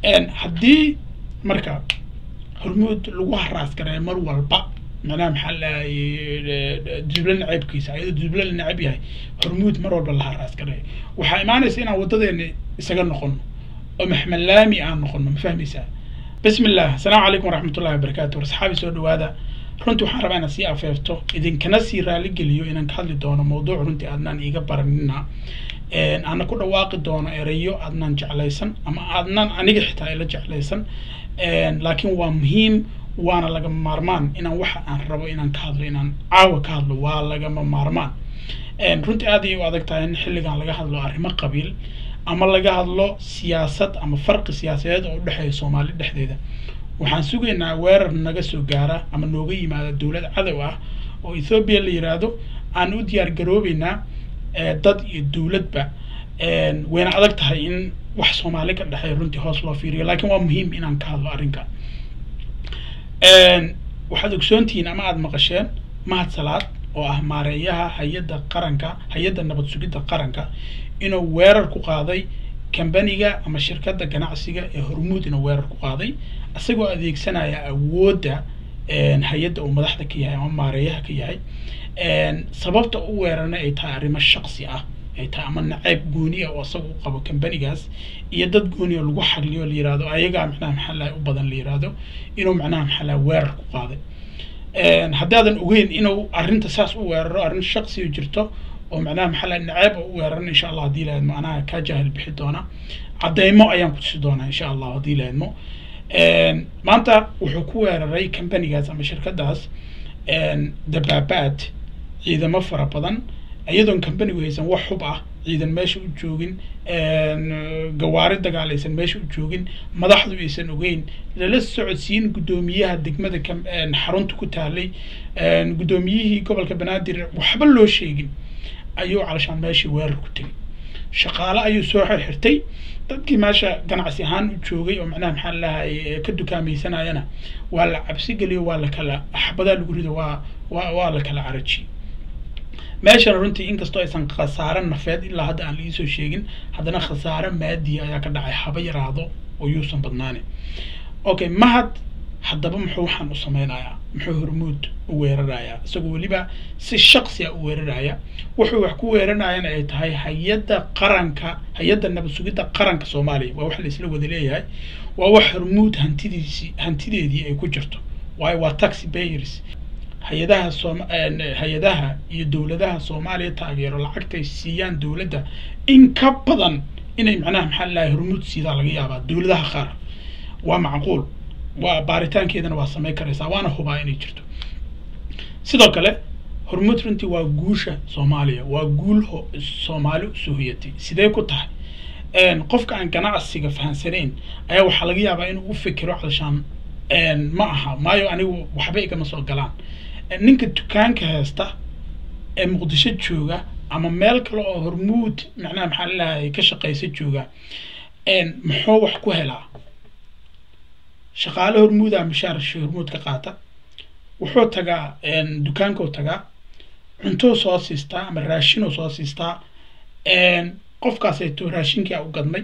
haddii marka hormuud lagu haraas gareeyo mar walba macnaha maxaa lahay duble naceebkiisa ayadoo duble la neceb yahay hormuud mar walba la haraas gareeyo waxaa imaanaysa inaan wadadeena isaga noqono oo maxmalaami aan noqono ma fahmaysaa bismi illah asalaamu calaykum waraxmat ullahi wabarakaatu warsaxaabi soo dhawaada runtii waxaan rabaa inaan sii afeefto idinkana sii raaligeliyo inaan ka hadli doono mawduuc runtii aadnaan iiga baranina aana ku dhawaaqi doono erayo aadnaan jeclaysan ama aadnaan aniga xitaa ila jeclaysan laakiin waa muhiim waana lagama maarmaan inaan waxa aan rabo inaan ka hadlo inaan caawa ka hadlo waa lagama maarmaan runtii aad ayay u adag tahay in xilligan laga hadlo arrimo qabiil ama laga hadlo siyaasad ama farqi siyaasadeed oo udhexeeya soomaali dhexdeeda waxaan sugaynaa weerar naga soo gaara ama nooga yimaada dowlad cadow ah oo ethoobiya la yiraahdo aan u diyaar garoobeynaa dad iyo dowladba wayna adag tahay in wax soomaali ka dhexeeya runtii hoos loo fiiriyo laakiin waa muhiim inaan ka hadlo arrinka waxaad ogsoontihiin ama aada maqasheen mahad salaad oo ah maareeyaha hay-adda qaranka hay-adda nabad sugidda qaranka inuu weerar ku qaaday kambaniga ama shirkadda ganacsiga ee hormuud inuu weerar ku qaaday isagoo adeegsanaya awoodda hay-adda uu madaxda ka yahay ama maareeyaha ka yahay sababta u weerarna ay tahay arrimo shaqsi ah ay tahay ama naceyb gooni ah oo isaga u qabo kambanigaas iyo dad gooni oo lagu xagliyo la yirahdo ayagaa macnaha maxaa lahay u badan la yirahdo inuu macnaha maxaa lahay weerar ku qaaday haddaadan ogeyn inuu arrinta saas u weeraro arrin shaqsiga jirto oo macnaha maxaa lahay naceeb oo u weeraran insha allah haddii lahaydmo anaha kaa jaahil bixi doona caddeymo ayaan ku tusi doonaa insha allah haddii lahaydmo maanta wuxuu ku weeraray kambanigaas ama shirkadaas dabaabaad ciidamo fara badan iyadoon kambanigu haysan wax xub ah ciidan meesha u joogin gawaari dagaal aysan meesha u joogin madaxdu aysan ogeyn lala socodsiin guddoomiyaha degmada xarunta ku taalay guddoomiyihii gobolka banaadir waxba loo sheegin ayuu calashaan meeshii weerar ku tegay shaqaale ayuu soo xirxirtay dadkii meesha ganacsi ahaan u joogay oo macnaha maxaa lahay ka dukaamaysanayana waa la cabsi geliyo waa la kala axbadaa lagu rido waa waa waa la kala carajiyey meeshana runtii inkastoo aysan khasaare nafeed ilaa hadda aan liisoo sheegin haddana khasaare maadiya ayaa ka dhacay haba yaraado oo yuusan badnaani okay mahad haddaba muxuu waxaan u sameynayaa muxuu hormuud u weerarayaa isagoo weliba si shaqsiya u weeraraya wuxuu wax ku weeranayana ay tahay hay-adda qaranka hay-adda nabad sugidda qaranka soomaaliya waa wax la isla wada leeyahay waa wax hormuud hantidiisi hantideedii ay ku jirto waayo waa taxi bayers hay-adaha soom hay-adaha iyo dowladaha soomaaliya taageero lacagtay siiyaan dowladda in ka badan inay macnaha maxaa lahay hormuud siidaa laga yaabaa dowladaha qaar waa macquul waa baaritaankeedana waa samayn karaysaa waana hubaa inay jirto sidoo kale hormuud runtii waa guusha soomaaliya waa guul ho soomaali usoo hoyatay sidee ku tahay qofka aan ganacsiga fahansanayn ayaa waxaa laga yaabaa inuu u fikiro calshaan ma aha maayo anigu waxba igama soo galaan ninka dukaanka haysta ee muqdisho jooga ama meel kale oo hormuud macnaha maxaa lalahay ka shaqaysa jooga muxuu wax ku helaa shaqaale hormuuda mishaar hormuud ka qaata wuxuu tagaa dukaankuu tagaa cuntou soo siistaa ama raashinuu soo siistaa qofkaasayto raashinkia u gadnay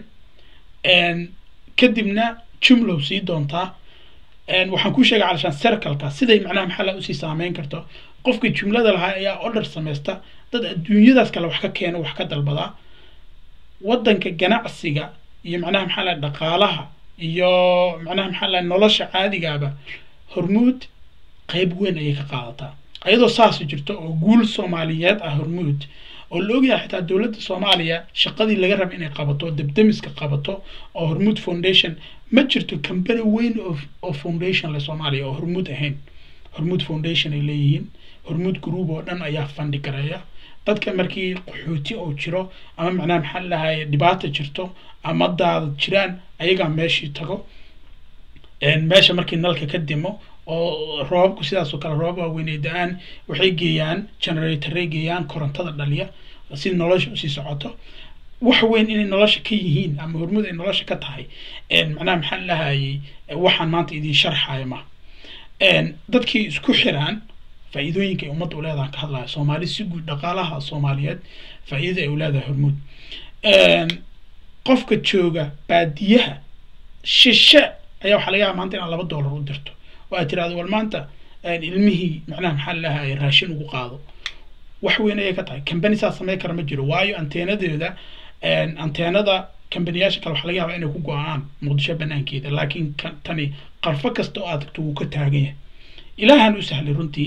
kadibna jumlow sii doontaa waxaan ku sheegay calashaan sercalka siday macnaha maxaa la usii saameyn karto qofkii jumlada lahaa ayaa order samaysta dad adduunyadaas kale wax ka keeno wax ka dalbadaa waddanka ganacsiga iyo macnaha maxaa laha dhaqaalaha iyo macnaha maxaa laha nolosha caadigaaba hormuud qeyb weyn ayay ka qaadataa ayadoo saas jirto oo guul soomaaliyeed ah hormuud oo la ogyahay xitaa dowladda soomaaliya shaqadii laga raba inay qabato debdemiska qabato oo hormuud foundation ma jirto cambany weyn oo foundation le soomaaliya oo hormuud ahayn hormuud foundation ay leeyihiin hormuud group oo dhan ayaa fandi gareeya dadka markii qaxooti oo jiro ama macnaha maxaa lahay dhibaata jirto ama daadad jiraan ayagaa meeshii tago meesha markii nalka ka dimo oo roobabku sidaas oo kale roobab waaweyn ay da-aan waxay geeyaan generatoray geeyaan korontada dhaliya si nolosha usii socoto wax weyn inay nolosha ka yihiin ama hormuud ay nolosha ka tahay macnaha maxaa lahayay waxaan maanta idiin sharxaya ma dadkii isku xiraan faa'iidooyinka ay ummadda u leedahan ka hadlaya soomaali si guud dhaqaalaha soomaaliyeed faa'iidada ay u leedahay hormuud qofka jooga baadiyaha shishe ayaa waxaa laga yaaba maanta inaad laba dollar u dirto oo aad tirahdo war maanta ilmihii macnaha maxaa lahay raashin ugu qaado wax weyn ayay ka tahay company saa samey kara ma jiro waayo anteenadeeda anteenada kambaniyaasha kale waxaa laga yaabaa inay ku go-aan muqdisho banaankeeda laakiin tani qarfo kasta oo aad tagto wuu ka taagan yahay ilaahan u sahlay runtii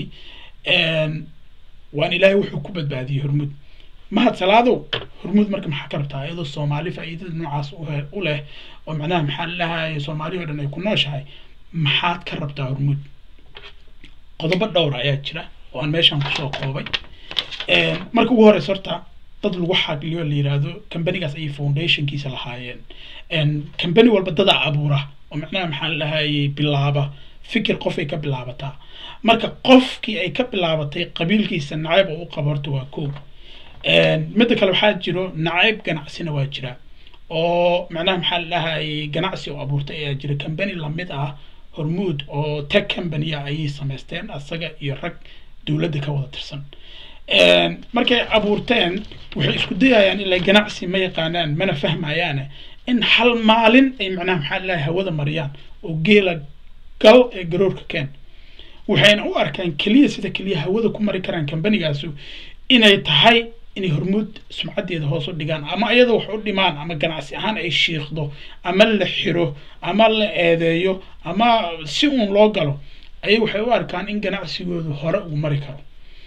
waan ilaahay wuxuu ku badbaadiyey hormud mahad salaadow hormud marka maxaa ka rabtaa iyadoo soomaali faa'iidada noocaas u leh oo macnaha maxaa lahaye soomaali oo dhan ay ku nooshahay maxaad ka rabtaa hormud qodobo dhowra ayaa jira oo aan meeshan kusoo koobay marka ugu horeysa horta dad lagu xagliyo la yiraahdo companigaas ayay foundationkiisa lahaayeen company walba dadaa abuura oo macnaha maxaa lahayay bilaaba fikir qof ay ka bilaabataa marka qofkii ay ka bilaabatay qabiilkiisa nacayb oo u qabo horta waa ko midda kale waxaa jiro nacayb ganacsina waa jira oo macnaha maxaa lahayay ganacsi oo abuurtay ayaa jira company lamid ah hormuud oo tech companyaa ayay samaysteen asaga iyo rag dowladda ka wada tirsan markay abuurteen waxay isku dayayaan ilaa ganacsi ma yaqaanaan mana fahmayaane in hal maalin ay macnaha maxaa lahay hawada mariyaan oo geela gal ee garoorka keen waxayna u arkaan keliya sida keliya hawada ku mari karaan kambanigaasu inay tahay inay hormuud sumcaddeeda hoos u dhigaan ama iyada wax u dhimaan ama ganacsi ahaan ay shiiqdo ama la xiro ama la eedeeyo ama si uun loo galo ayay waxay u arkaan in ganacsigoodu hore uu mari karo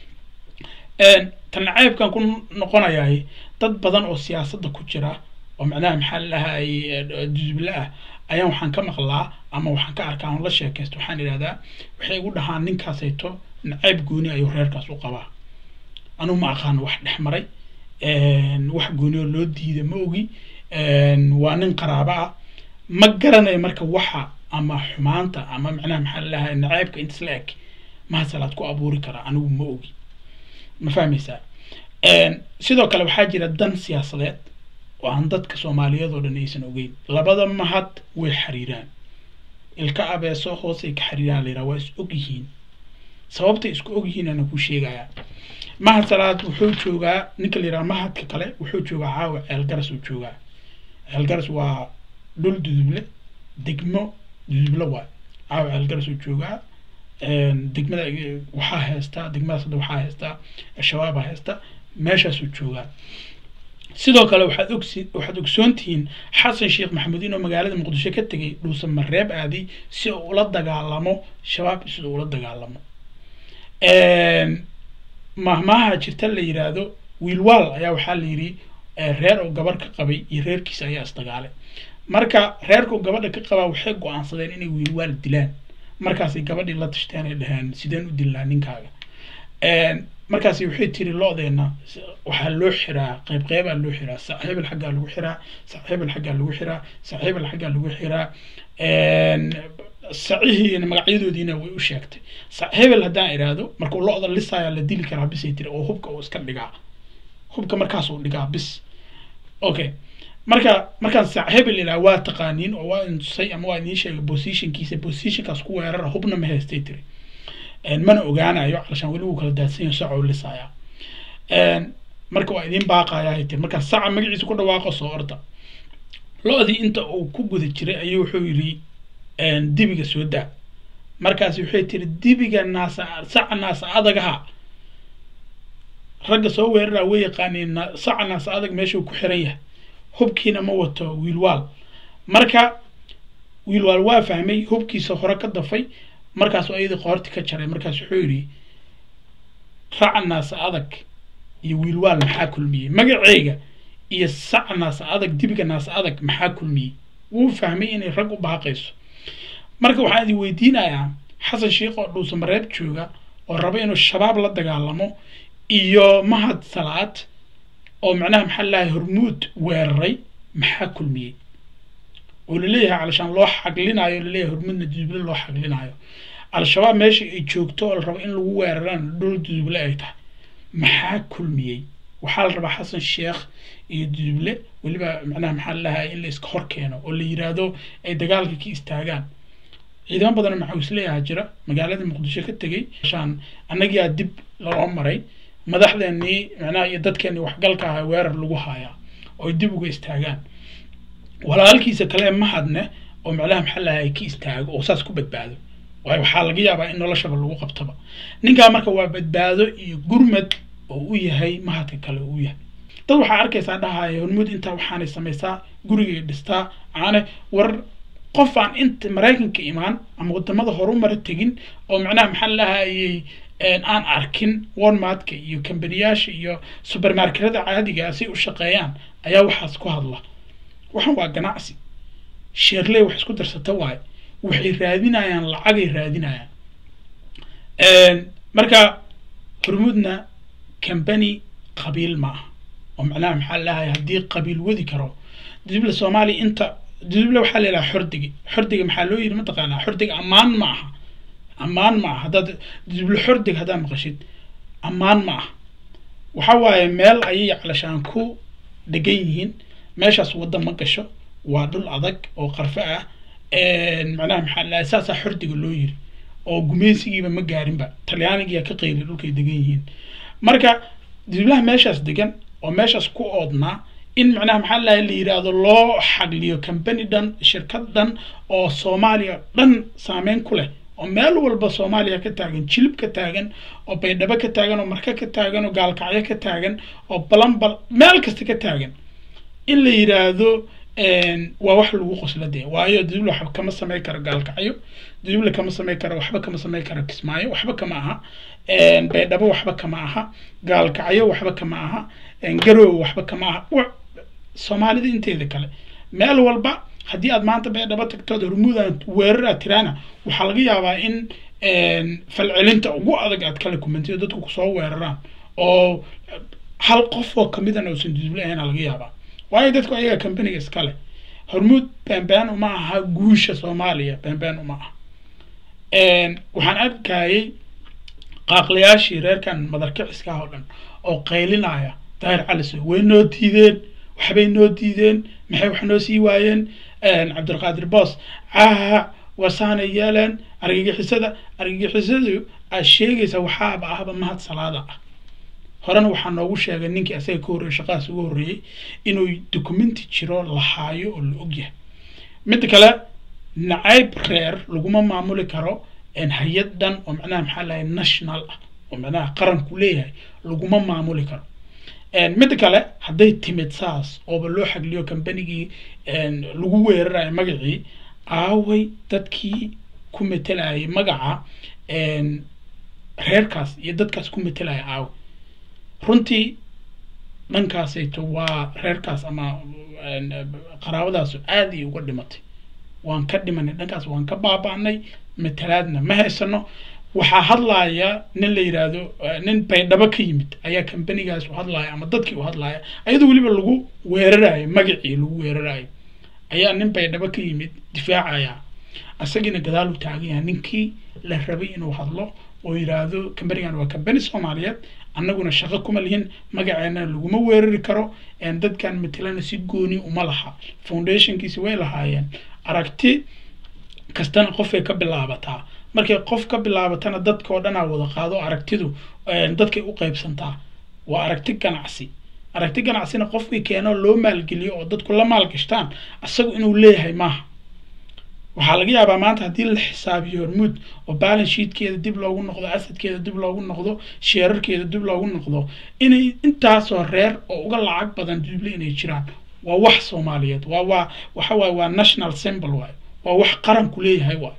tan nacaybkan ku noqonayahay dad badan oo siyaasadda ku jira oo macnaha maxaa lahay dusuble ah ayaan waxaan ka maqlaa ama waxaan ka arkaa on la sheekaysto waxaan idhahdaa waxay igu dhahaan ninkaasayto nacayb gooni ayuu reerkaas u qabaa anugu ma aqaano wax dhex maray wax gooni oo loo diida ma ogi waa nin qaraabo ah ma garanayo marka waxa ama xumaanta ama macnaha maxaa lahay nacaybka intas la eg mahasalaad ku abuuri karaa anigu ma ogi ma fahmaysaa sidoo kale waxaa jira dan siyaasadeed oo aan dadka soomaaliyeed oo dhan aysan ogeyn labada mahad way xiriiraan ilka abeeso hoosay ka xiriiraan la yidhaha waa is og yihiin sababtay isku og yihiin ana ku sheegayaa mahad salaad wuxuu joogaa ninka la yidhaha mahadka kale wuxuu joogaa caawa ceelgaras uu joogaa ceelgaras waa dhul duduble degmo duduble waay caawa ceelgaras uu joogaa degmada waxaa haystaa degmadaas hadda waxaa haystaa shabaabaa haysta meeshaasuu joogaa sidoo kale waxaad ogsi waxaad ogsoon tihiin xasan sheekh maxamudiin oo magaalada muqdisho ka tegay dhuuse mareeb aaday si uu ula dagaalamo shabaab sida ula dagaalamo mahmaaha jirta la yiraahdo wiilwaal ayaa waxaa la yidhi reer oo gabar ka qabay iyo reerkiisa ayaa isdagaalay marka reerka oo gabadha ka qabaa waxay go-aansadeen inay wiilwaal dilaan markaasay gabadhii la tashteen ay dhaheen sideen u dilnaa ninkaaga markaasi waxay tiri lo-deena waxaa loo xiraa qayb qeybaa loo xiraa saaxiibal xaggaa lagu xiraa saaxiibal xaggaa lagu xiraa saaxiibal xaggaa lagu xiraa sacihiina magacyadoodiina way u sheegtay saaxiibal haddaan idhaahdo markuu lo-da lisaayaa la dili karaa bisay tiri oo hubka uu iska dhigaa hubka markaasuu dhigaa bis okay marka markaan saaxiibal ilaa waa taqaaniin oo waa intusay ama waa idiin sheegay positionkiisa positionkaas ku weerara hubna ma haystay tiri mana ogaanayo calashaan weli wuu kala daadsanyaho saca u lisaya marka waa idiin baaqaya ay tiri markaa saca magaciisa ku dhawaaqo soo orda lo-dii inta uu ku guda jiray ayuu wuxuu yidhi dibiga soo daa markaasi waxay tiri dibiga naasa saca naasa adagaha ragga soo weerara way yaqaaniin saca naasa adag meeshuu ku xiran yahay hubkiina ma wato wiilwaal marka wiilwaal waa fahmay hubkiisa hore ka dafay markaasuu ayadii qoorti ka jaray markaas wuxuu yidhi raca naasa adag iyo wiilwaal maxaa kulmiyey magaceyga iyo saca naasa adag dibiga naasa adag maxaa kulmiyey wuu fahmay inay rag u baaqayso marka waxaan idin weydiinayaa xasan sheikh oo dhuusa mareeb jooga oo raba inuu shabaab la dagaalamo iyo mahad salaad oo macnaha maxaa lahay hormuud weeraray maxaa kulmiyey oo laleeyahay calashaan loo xaglinayo laleeyahay hormuudna duduble loo xaglinayo al-shabaab meesha ay joogto oo la rabo in lagu weeraraan dhul duduble ay tahay maxaa kulmiyey waxaa la rabaa xasan sheekh iyo duduble weliba macnaha maxaa lalahay in la iska hor keeno oo la yiraahdo ay dagaalka ka istaagaan ciidamo badan maxaa isleeyaha jira magaalada muqdisho ka tegey shaan annagiyaa dib loo maray madaxdeenii macnaha iyo dadkeenii waxgalka ahaa weerar lagu haayaa oo ay dib uga istaagaan walaalkiisa kale mahadne oo macnaha maxaa lahay ka istaago oo saas ku badbaado waayo waxaa laga yaabaa in noloshaba lagu qabtaba ninkaa marka waa badbaado iyo gurmad oo u yahay mahadka kale uu yahay dad waxaa arkaysaa dhahaya hormuud intaa waxaanay samaysaa gurigay dhistaa aane war qof aan inta maraykanka imaan ama wadamada horumara tegin oo macnaha maxaa lahayay aan arkin walmartka iyo kambaniyaasha iyo supermarketada caadiga si u shaqeeyaan ayaa waxaas ku hadla waxaan waa ganacsi sheerley wax isku darsata waaye waxay raadinayaan lacagay raadinayaan marka hormuudna cambany qabiil ma aha oo macnaha maxaa lahay haddii qabiil wadi karo dibla soomaaliya inta dibla waxaa leelaha xordigi xordiga maxaa loo yidhi mataqaanaa xordiga ammaan ma aha ammaan ma aha haddaad dibla xordig haddaad maqashid ammaan ma aha waxa waaye meel ayay calashaan ku degan yihiin meeshaas wadda ma gasho waa dhul adag oo qarfo ah macnaha maxaa lahay saasaa xordiga loo yiri oo gumeysigiiba ma gaarinba talyaanigiyaa ka qeyli dhulkay degan yihiin marka diblaha meeshaas degan oo meeshaas ku oodnaa in macnaha maxaa lahay la yidhaahdo loo xagliyo company dhan shirkad dhan oo soomaaliya dhan saameyn ku leh oo meel walba soomaaliya ka taagan jilib ka taagan oo baydhabo ka taagan oo marka ka taagan oo gaalkacyo ka taagan oo balanbal meel kasta ka taagan in la yidhaahdo waa wax lagu qosla dee waayo dibla waxba kama samey karo gaalkacyo dibla kama samey karo waxba kama samey karo kismaayo waxba kama aha baydhabo waxba kama aha gaalkacyo waxba kama aha garowe waxba kama aha soomaalida inteeda kale meel walba haddii aad maanta baydhabo tagtood hormuudan weerar aad tiraana waxaa laga yaabaa in falcelinta ugu adag aad kala kumantido dadku kusoo weeraraan oo hal qof oo kamidana uusan dudubla ahayn laga yaabaa waayo dadku ayaga companiga iskale hormuud beenbeen uma aha guusha soomaaliya beenbeen uma aha waxaan arkayay qaaqlayaashii reerkan madarkiciska oo dhan oo qaylinaya daahir caliso way noo diideen waxbay noo diideen maxay wax noo sii waayeen cabdulqaadir boos caaha wasaanay yeeleen argagixisada argagixisadu aad sheegaysa waxaaba ahba mahad salaada ah horena waxaa noogu sheegay ninkii asaga ka horreeyey shaqadaas ugu horreeyey inuu documenti jiro la haayo oo la ogyahay midda kale nacayb reer laguma maamuli karo hay-ad dhan oo macnaha maxaa lahay national ah oo macnaha qaranku leeyahay laguma maamuli karo midda kale hadday timid saas ooba loo xagliyo combanigii lagu weerarayo magacii aaway dadkii ku metelayay magaca reerkaas iyo dadkaas ku metelaya aaway runtii dhankaasayto waa reerkaas ama qaraabadaasu aad ay uga dhimatay waan ka dhimanay dhankaas waan ka baaba'nay matalaadna ma haysano waxaa hadlaaya nin la yidhaahdo nin baydhabo ka yimid ayaa kambanigaas u hadlaaya ama dadkii u hadlaaya ayadoo weliba lagu weerarayo magacii lagu weerarayo ayaa nin baydhabo ka yimid difaacaya isagiina gadaal u taagan yahay ninkii la rabay inuu hadlo oo yidhaahdo kambanigan waa kambani soomaaliyeed annaguna shaqo kuma lihin magaceena laguma weerari karo dadkan matelana si gooni uma laha foundationkiisi way lahaayeen aragti kastana qofay ka bilaabataa markay qof ka bilaabatana dadka oo dhanaa wada qaado aragtidu dadkay u qaybsantaa waa aragti ganacsi aragti ganacsina qofkii keeno loo maalgeliyo oo dadku la maalgashtaan isagu inuu leeyahay maaha waxaa laga yaabaa maanta haddii la xisaabiyo hormuud oo balance sheetkeeda dib loogu noqdo asadkeeda dib loogu noqdo sheerarkeeda dib loogu noqdo inay intaasoo reer oo uga lacag badan duble inay jiraan waa wax soomaaliyeed waa waa waxa waaye waa national symbol waaye waa wax qaranku leeyahay waaye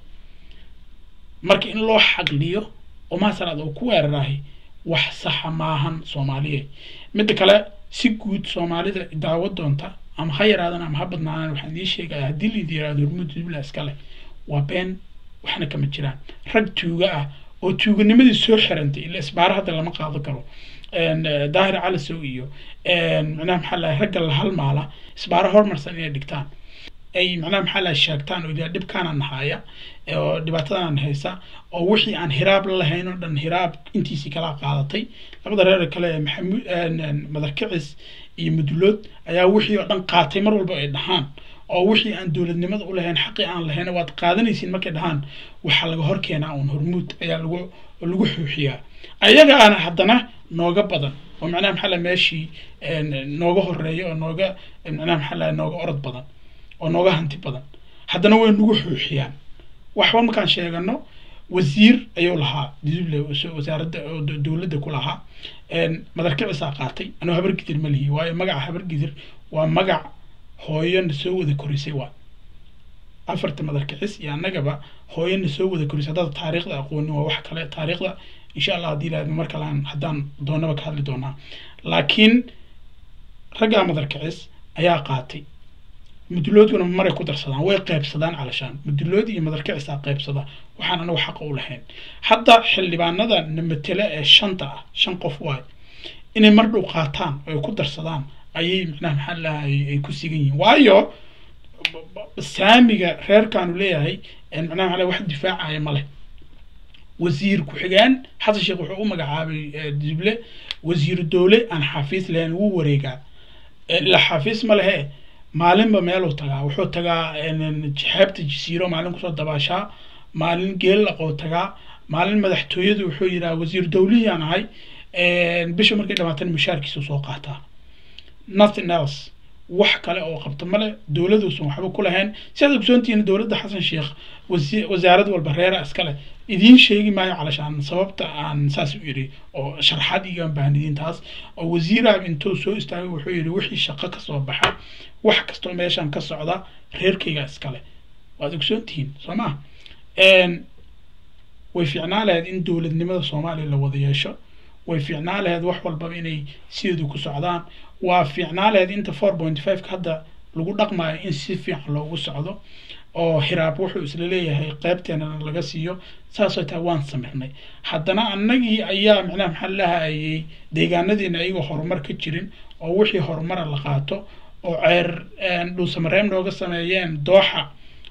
marka in loo xaqliyo oo maasalaad oo ku weerarahay wax saxa maahan soomaaliyeed midda kale si guud soomaalida daawo doonta ama ha yaraadan ama ha badnaadaan waxaan idiin sheegaya haddii laidi yiraahdo hormuud dubla iskale waa been waxna kama jiraan rag tuuga ah oo tuuganimadii soo xirantay ila isbaaro hadda lama qaado karo daahir calisow iyo macnaha maxaa lahay ragga la halmaala isbaaro hormarsan inay dhigtaan ay macnaha maxaa lahay sheegtaan oo yidhaha dhibkaanaan nahaaya oo dhibaatadanaan haysa oo wixii aan hiraab la lahayn oo dhan hiraab intiisii kala qaadatay labada reer kale maxamuud madarkicis iyo mudulood ayaa wixii oo dhan qaatay mar walba ay dhahaan oo wixii aan dowladnimada u lahayn xaqii aan lahayn waad qaadanaysiin markay dhahaan waxaa laga hor keenaa uun hormuud ayaa lagu lagu xuuxiyaa ayagaana haddana nooga badan oo macnaha maxaa laha meeshii nooga horeeya oo nooga macnaha maxaa laha nooga orod badan oo nooga hanti badan haddana way nagu xuuxiyaan waxba markaan sheegano wasiir ayuu lahaa diduble wasaaradda dowladda ku lahaa madarkicisaa qaatay anuu habargidir ma lihi waayo magaca habargidir waa magac hooyona soo wada korisay waa afarta madarkicis iyo annagaba hooyana soo wada korisay haddaad taariikhda aqoonin waa wax kale taariikhda insha allah haddii ilaahdo mar kale aan haddaan doonaba ka hadli doonaa laakiin raggaa madarkicis ayaa qaatay muduloodkuna maray ku darsadaan way qaybsadaan calashaan mudulood iyo madarkicisaa qaybsada waxaan anagu xaqa u lahayn hadda xildhibaanada namatele ee shanta ah shan qof waay inay mar dhow qaataan oo ay ku darsadaan ayay macnaha maxaa lahay ay ku sigan yihiin waayo saamiga reerkaanu leeyahay macnaha maxaa wax difaacaya ma leh wasiir ku-xigeen xasan sheekh wuxuu u magacaabay dible wasiiru dowle aan xafiis lahayn wuu wareegaa ila xafiis ma lehe maalinba meeluu tagaa wuxuu tagaa xeebta jasiiro maalin kusoo dabaashaa maalin geellaqoo tagaa maalin madaxtooyadu wuxuu yidhaha wasiir dowlihii aan ahay bisha markay dhamaatana mushaarkiisu soo qaataa nothing else wax kale oo qabta male dowladuusan waxba ku lahayn si aad ogsoontihiin dowladda xasan sheekh wasaarad walba reera iskale idiin sheegi maayo calashaan sababta aan saas u yidhi oo sharxaad igaan baahnidiin taas oo wasiiraha intuu soo istaagay wuxuu yidhi wixii shaqo kasoo baxa wax kastoo meeshan ka socda reerkayga iskale waad ogsoontihiin soo maa way fiicnaa lahayd in dowladnimada soomaaliya la wada yeesho way fiicnaa lahayd wax walbaba inay sideedu ku socdaan waa fiicnaa lahayd inta four point five ka hadda lagu dhaqmayo in si fiican loogu socdo oo hiraab wuxuu isla leeyahay qeybteena laga siiyo saasoo taa waan samirnay haddana annagii ayaa macnaha maxaa lahayay deegaanadeena ayagoo horumar ka jirin oo wixii horumara la qaato oo ceer dhuusamareem nooga sameeyeen dooxa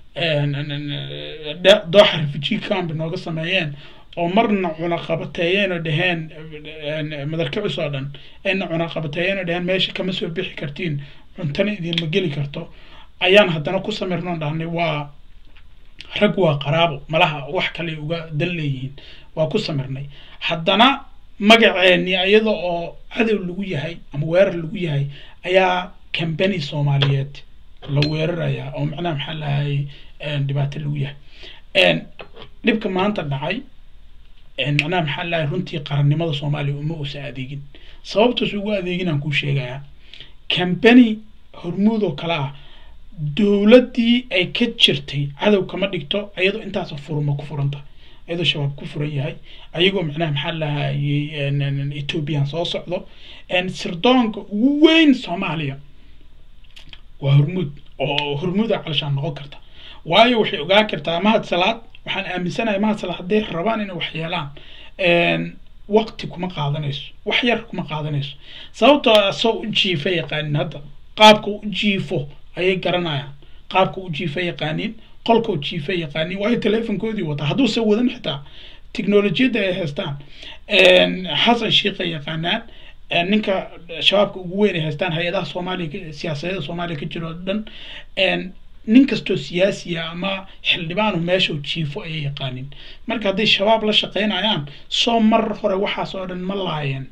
dooxa refugee camp nooga sameeyeen oo marna cunaqabateeyeen oo dheheen madarkicis oo dhan ayna cunaqabateeyeen oo dheheen meesha kama soo bixi kartiin cuntana idinma geli karto ayaan haddana ku samirnoo dhahnay waa rag waa qaraabo malaha wax kale uga dan leeyihiin waa ku samirnay haddana magaceeni iyada oo cadow lagu yahay ama weerar lagu yahay ayaa cambany soomaaliyeed la weerarayaa oo macnaha maxaa lahay dhibaato lagu yahay dhibka maanta dhacay macnaha maxaa lahay runtii qarannimada soomaaliya uma usa adeegin sababtaas ugu adeegin aan kuu sheegayaa cambany hormuud oo kale ah dowladdii ay ka jirtay cadow kama dhigto ayadoo intaasoo furuma ku furanta ayadoo shabaab ku furan yahay ayagoo macnaha maxaa lahayay ethoobiyan soo socdo sirdoonka ugu weyn soomaaliya waa hormuud oo hormuuda calashaan noqon karta waayo waxay ogaan kartaa mahad salaad waxaan aaminsanahay mahad salaad hadday rabaan inay wax yeelaan waqti kuma qaadanayso wax yar kuma qaadanayso sababtoo asoo u jiifa yaqaanin hadda qaabka u jiifo ayay garanayaan qaabka u jiifa yaqaaniin qolka u jiifa yaqaaniin waayo teleefonkoodii wataa hadduuse wadan xitaa tiknolojiyadda ay haystaan xasan shiikha yaqaanaan ninka shabaabka ugu weyn ay haystaan hay-adaha soomaaliya siyaasadada soomaaliya ka jiro o dhan nin kastoo siyaasiya ama xildhibaanu meesha jiifo ayay yaqaanin marka hadday shabaab la shaqeynayaan soo mar hore waxaas oo dhan ma laayeen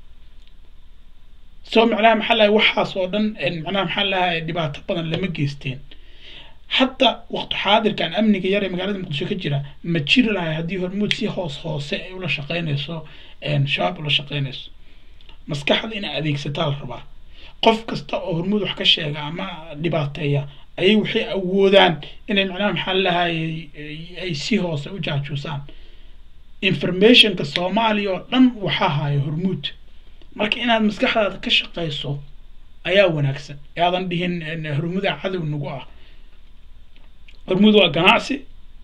soo macnaha maxaa lahay waxaas oo dhan macnaha maxaa lahay dhibaato badan lama geysteen hadda waqti xaadirkan amniga yar ee magaalada muqdisho ka jira ma jiri lahay haddii hormuud si hoos hoose ay ula shaqeynayso shabaab ula shaqeynayso maskaxda inay adeegsataa la rabaa qof kasta oo hormuud wax ka sheega ama dhibaateeya ayay waxay awoodaan inay macnaha maxaa lahayay ay si hoose u jaajuusaan informationka soomaaliya oo dhan waxaa haya hormuud marka inaad maskaxdaada ka shaqayso ayaa wanaagsan aadan dhihin hormuuda cadow nagu ah hormuud waa ganacsi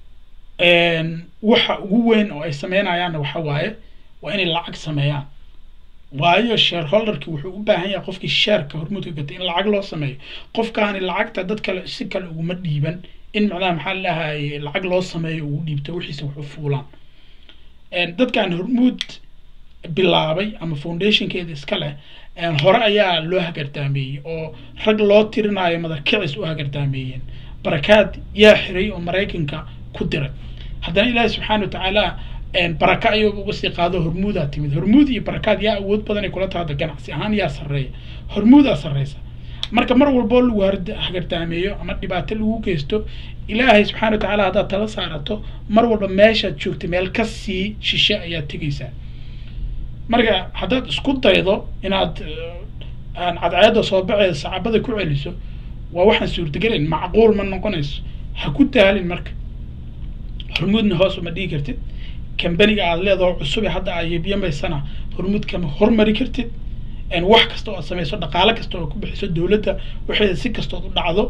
waxa ugu weyn oo ay sameynayaanna waxa waaye waa inay lacag sameeyaan waayo shareholderki wuxuu u baahan yahay qofkii sheerka hormuudka gatay in lacag loo sameeyo qofkaani lacagta dad kale si kale uguma dhiiban in macnaha maxaa lahay lacag loo sameeyo ugu dhiibto wixiisa wax u fuulaan dadkan hormuud bilaabay ama foundationkeeda iska leh hore ayaa loo hagardaameeyey oo rag loo tirinayo madarkicis u hagardaameeyeen barakaad yaa xiray oo maraykanka ku diray haddana ilaahi subxaana wa tacaala baraka ayuu uga sii qaado hormuudaa timid hormuud iyo barakaad yaa awood badan ay kula tahada ganacsi ahaan yaa sarreeya hormuudaa sarreysa marka mar walboo lagu hagardaameeyo ama dhibaato lagu geysto ilaahay subxana wa tacaala haddaad tala saarato mar walba meeshaad joogta meel ka sii shishe ayaad tegaysaa marka haddaad isku daydo inaad aan cadceedda soo baxeeda sacabada ku celiso waa waxaan suurtagelayn macquul ma noqonayso ha ku daalin marka hormuudna hoos uma dhigi kartid kambaniga aad leedaho cusube hadda aybyamaysana hormuud kama hormari kartid wax kasta oo aad samayso dhaqaale kasta oo ku bixiso dowladda waxeeda si kastood u dhacdo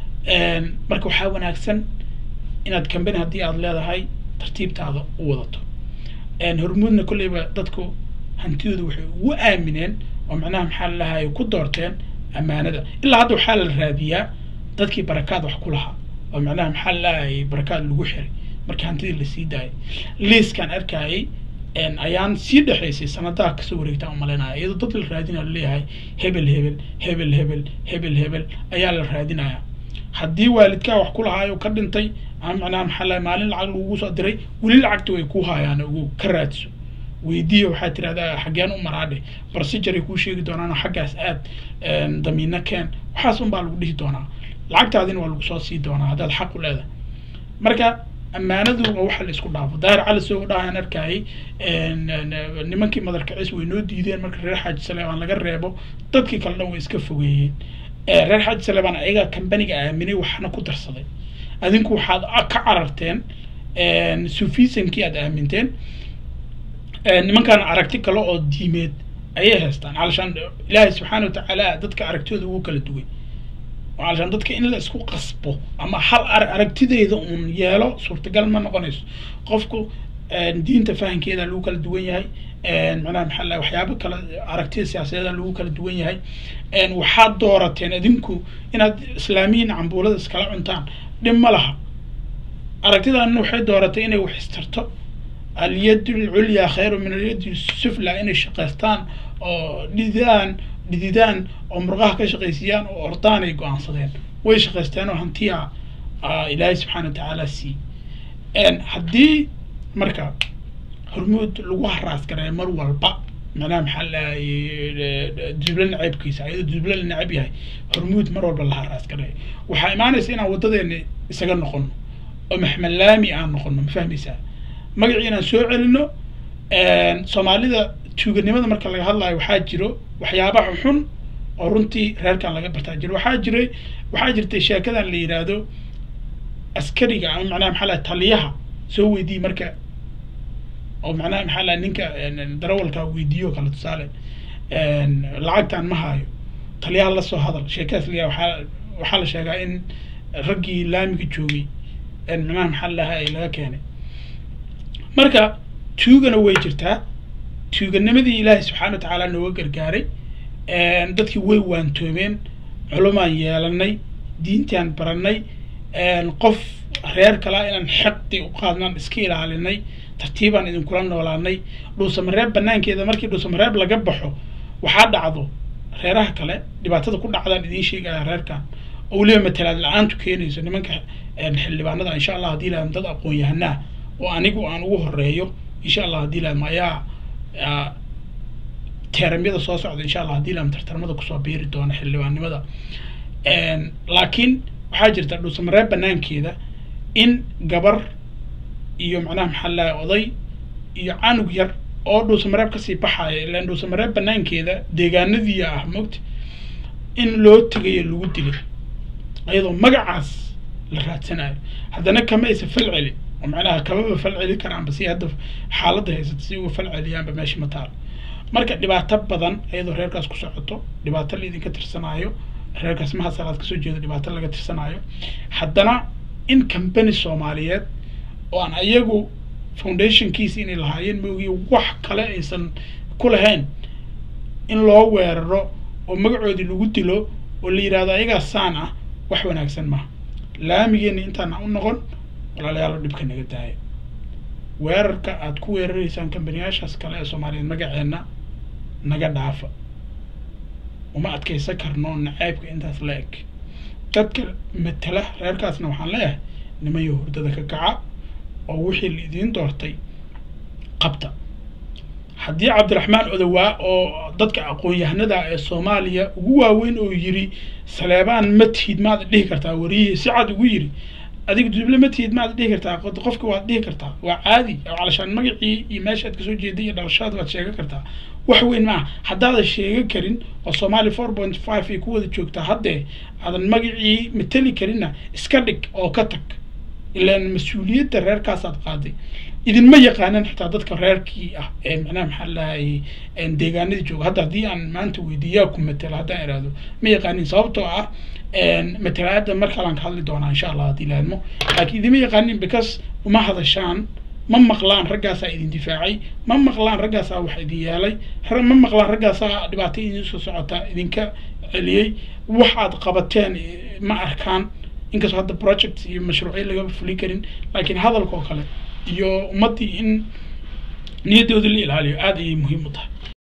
marka waxaa wanaagsan inaad kambani haddii aad leedahay tartiibtaada u wadato hormuudna kolleyba dadku hantidooda waxay ugu aamineen oo macnaha maxaa lalahay ku doorteen ammaanada ilaa hadda waxaa la raadiyaa dadkii barakaad wax ku lahaa oo macnaha maxaa lalahay barakaad lagu xiray markii hantidii lasii daayay liiskaan arkayay ayaan sii dhexaysay sanadaha kasoo wareegta umalaynaya iyadoo dad la raadinaya laleeyahay hebel hebel hebel hebel hebel hebel ayaa la raadinaya haddii waalidkaa wax ku lahaayo ka dhintay ama macnaha maxaa lahay maalin lacag lagugu soo diray weli lacagta way ku haayaan ugu ka raadso weydiiya waxaa tirahdaa xaggeen u maraadhe barsijaray kuu sheegi doonaan xaggaas aad damiino keen waxaas un baa lagu dhihi doonaa lacagtaadina waa lagu soo sii doonaa haddaad xaq u leedahay marka ammaanadu waa waxa la isku dhaafo daahir cali soo dhahaan arkayay nimankii madarkacis way noo diideen marka reer xaaji saleebaan laga reebo dadkii kale dhan way iska fogeeyeen reer xaaji saleebaan ayagaa kambaniga aaminay waxna ku darsaday adinku waxaad ka cararteen sufisankii aad aaminteen nimankaan aragti kale oo diimeed ayay haystaan calashaan ilaahay subxaana watacaala dadka aragtidooda ugu kala duway calashaan dadka in la isku qasbo ama hal ar aragtideyda uun yeelo suurtagal ma noqonayso qofku diinta fahankeeda lagu kala duwan yahay macnaha maxaa la waxyaabo kale aragtida siyaasadeeda lagu kala duwan yahay waxaad doorateen adinku inaad islaamiyiin cambuulada iskala cuntaan dhib ma laha aragtidaanna waxay dooratay inay wax istarto alyad lculyaa khayru min alyad sufla inay shaqaystaan oo dhididaan dhididaan oo murqaha ka shaqaysiyaan oo ordaan ay go-aansadeen way shaqaysteen oo hantiya ilaahay subxaana wa tacaala sii haddii marka hormuud lagu haraas gareeyo mar walba macnaha maxaa lahay duble naceebkiisa ayadoo duble la neceb yahay hormuud mar walba la haraas gareeyo waxaa imaanaysa inaan waddadeena isaga noqono oo maxmed laami aan noqono ma fahmaysaa magacii inaan soo celino soomaalida tuuganimada marka laga hadlayo waxaa jiro waxyaabaha xun oo runtii reerkan laga bartaa jiro waxaa jiray waxaa jirtay sheekadan la yidhaahdo askariga ama macnaha maxaa lahay taliyaha soo weydiiye marka oo macnaha maxaa lahay ninka darawalka weydiiyo kale tusaale lacagtan ma haayo taliyaha la soo hadal sheekadaas la waxaa waxaa la sheegaa in raggii laamiga joogay macnaha maxaa lahay laga keenay marka tuugana way jirtaa tuuganimadii ilaahay subxaana wa tacaala nooga gargaaray dadkii way waantoomeen culumaan yeelanay diintaan baranay qof reer kalaa inaan xaqdi u qaadnaan iska ilaalinay tartiibaan idinkula noolaanay dhuusamareeb banaankeeda markii dhuusamareeb laga baxo waxaa dhacdo reeraha kale dhibaatada ku dhacdaan idiin sheegaya reerkan oo weliba matalaad la-aantu keenayso nimanka xildhibaanada insha allah haddii laadam dad aqoon yahanaa oo anigu aan ugu horeeyo insha allah haddii laadam ayaa teeramyada soo socda insha allah haddii laadam tartarmada kusoo biiri doona xildhibaannimada laakiin waxaa jirta dhuusamareeb banaankeeda in gabar iyo macnaha maxaa lahay oday iyo canug yar oo dhuusamareeb kasii baxaya ilaan dhuusamareeb banaankeeda deegaanadii ah mogta in loo tegayo lagu dilay iyadoo magacaas la raadsanayo haddana kama aysa fal celi oo macnaha kamaba fal celi karaanba si hadda xaaladda haysata si uga fal celiyaanba meesha ma taalo marka dhibaato badan iyadoo reerkaas ku socoto dhibaato laidinka tirsanaayo reerkaas maha salaad kasoo jeedo dhibaato laga tirsanaayo haddana in company soomaaliyeed oo aan ayagu foundationkiisa inay lahaayeen maogi wax kale aysan ku lahayn in loo weeraro oo magacoodii lagu dilo oo la yidhahdo ayagaa saan ah wax wanaagsan maaha laamigeena intaana u noqon walaalayaalo dhibka naga daaya weerarka aad ku weeraraysaan kambaniyaashaas kale ee soomaaliyeed magaceenna naga dhaafa uma adkaysan karno nacaybka intaas la eg dadka matala reerkaasna waxaan leeyahay nimayo hurdada ka kaca oo wixii la idiin doortay qabta haddii cabdiraxmaan odowaa oo dadka aqoon-yahanada ee soomaaliya ugu waaweyn oo yiri saleebaan ma tihid maad dhihi kartaa wariyihii si cad ugu yiri adiga duble ma tihid maad dhihi kartaa qofka waad dhihi kartaa waa caadi calashaan magacii iyo meeshaad kasoo jeeday iyo dhalashadaad waad sheegan kartaa wax weyn maaha haddaadan sheegan karin oo soomaali four point five ay ku wada joogtaa haddee aadan magacii mateli karinna iska dhig oo ka tag ilaan mas-uuliyadda reerkaasaad qaaday idinma yaqaanan xitaa dadka reerkii ah ee macnaha maxaa lahayay deegaanadii jooga hadda haddii aan maanta weydiiyaa ku matelo haddaan iraahdo ma yaqaanin sababtoo ah matalaada mar kalaan ka hadli doonaa insha allah haddii laadmo laakiin idinma yaqaanin because uma hadashaan ma maqlaan raggaasaa idin difaacay ma maqlaan raggaasaa wax idin yeelay ma maqlaan raggaasaa dhibaato idin soo socota idinka celiyey waxaad qabateen ma arkaan inkastoo hadda project iyo mashruucyo lagama fulin karin laakiin hadalka oo kale iyo ummaddii in niyadoodii la ilaaliyo aada ayay muhiim u tahay